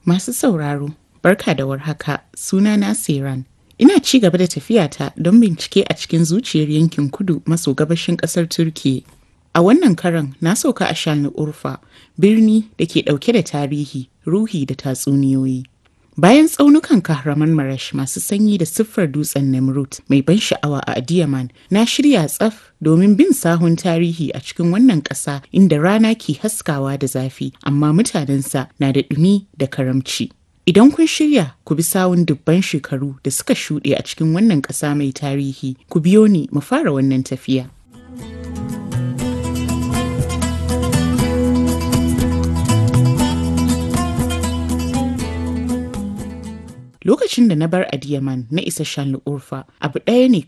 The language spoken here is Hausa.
Masu sauraro, barka da warhaka, sunana Siran. Ina ci gaba da tafiyata don bincike a cikin zuciyar yankin kudu maso gabashin ƙasar Turkiyya. A wannan karan na sauka a Shalni Urfa, birni da ke ɗauke da tarihi, ruhi da tatsuniyoyi. Bayan tsaunukan kahraman marash masu sanyi da siffar dutsen Nemrut mai ban sha'awa a Adiyaman, na shirya tsaf domin bin sahun tarihi a cikin wannan ƙasa inda rana ke haskawa da zafi, amma mutanensa na da ɗumi da karamci. Idan kun shirya ku bi sawun dubban shekaru da suka shuɗe a cikin wannan ƙasa mai tarihi, ku biyo ni mu fara wannan tafiya. Lokacin da na bar Adiyaman na isa Shanli Urfa, abu ɗaya ne